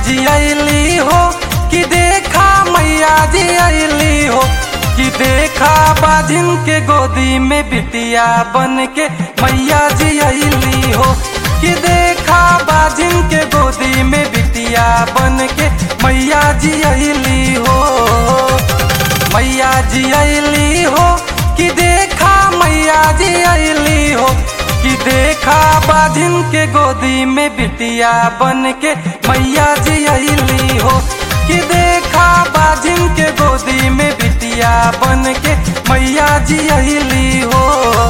जी अली हो कि देखा मैया जी अली हो कि देखा बाजिन के गोदी में बिटिया बन के मैया जी अली हो कि देखा बाजिन के गोदी में बिटिया बन के मैया जी अली हो मैया जी अली हो कि देखा मैया जी अली हो कि देखा बाजिन के गोदी में बिटिया बन के मैया जी अली हो कि देखा बाजिन के गोदी में बिटिया बन के मैया जी अली हो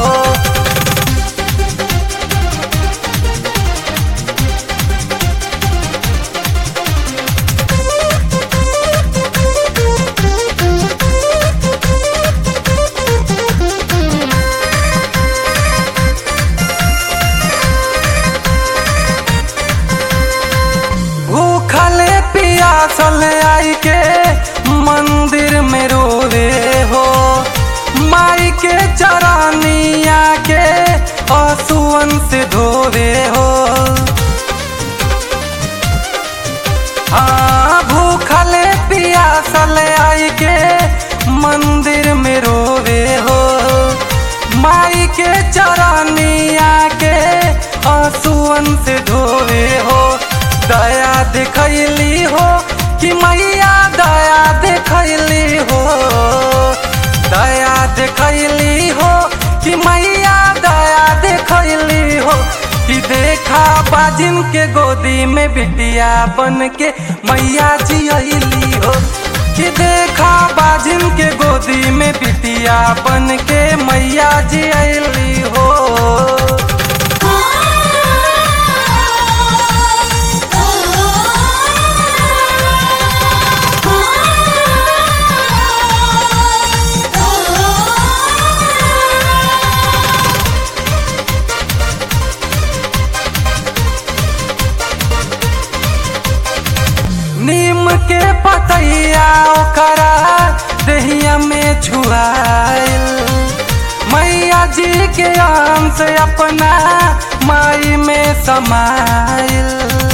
भूखले पियासल आई के मंदिर में रोवे हो माई के चरानिया के आंसुअन से धोवे हो हाँ भूखले पियासल आई के मंदिर में रोवे हो माई के चरानिया के आंसुअन से धोवे हो दया दिखैली हो कि मैया दया दिखैली हो दया दिखैली हो कि मैया दया दिखैली हो कि देखा बाजिन के गोदी में बिटिया बन के मैया जी अली हो कि देखा बाजिन के गोदी में बिटिया बन के मैया जी अली हो नीम के पतैया ओकरा दहिया में छुआइल मैया जी के आम से अपना माई में समाइल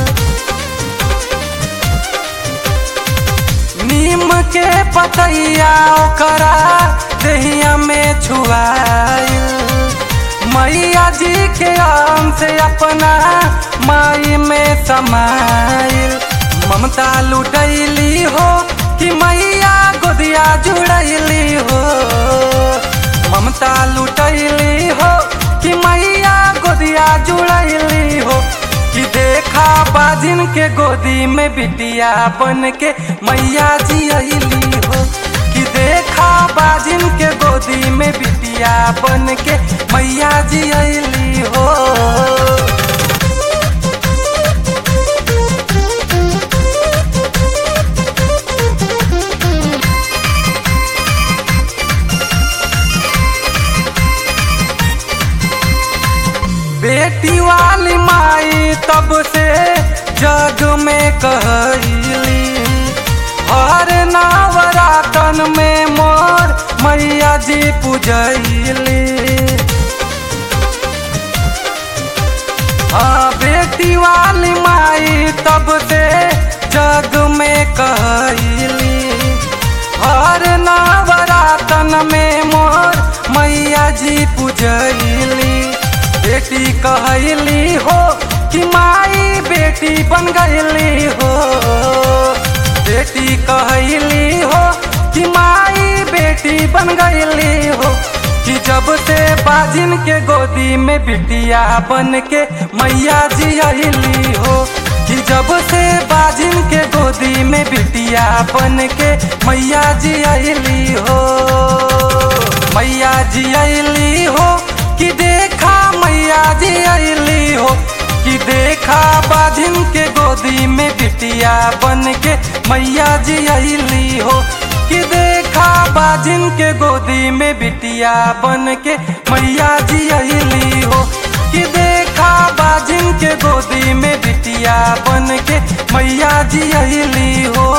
नीम के पतैया ओकरा दहिया में छुआइल मैया जी के आम से अपना माई में समाइल ममता लुटैली हो कि मैया गोदिया जुड़ैली हो ममता लुटैली हो कि मैया गोदिया जुड़ैली हो कि देखा बाजिन के गोदी में बिटिया बन के मैया जी अली हो कि देखा बाजिन के गोदी में बिटिया बन के मैया जी अली हो बेटी वाली माई तब से जग में कहली हर नवरातन में मोर मैया जी पूजली हाँ बेटी वाली माई तब से जग में कहली हर नवरातन में मोर मैया जी पूजली बेटी कहली हो कि माई बेटी बन गईली हो बेटी कहली हो कि माई बेटी बन गईली हो कि जब से बाजिन के गोदी में बिटिया बन के मैया जी अली हो कि जब से बाजिन के गोदी में बिटिया बन के मैया जी अली हो मैया जी अली हो कि देखा मैया जी अली हो कि देखा बाजिन के गोदी में बिटिया बन के मैया जी अली हो कि देखा बाजिन के गोदी में बिटिया बन के मैया जी अली हो कि देखा बाजिन के गोदी में बिटिया बन के मैया जी अली हो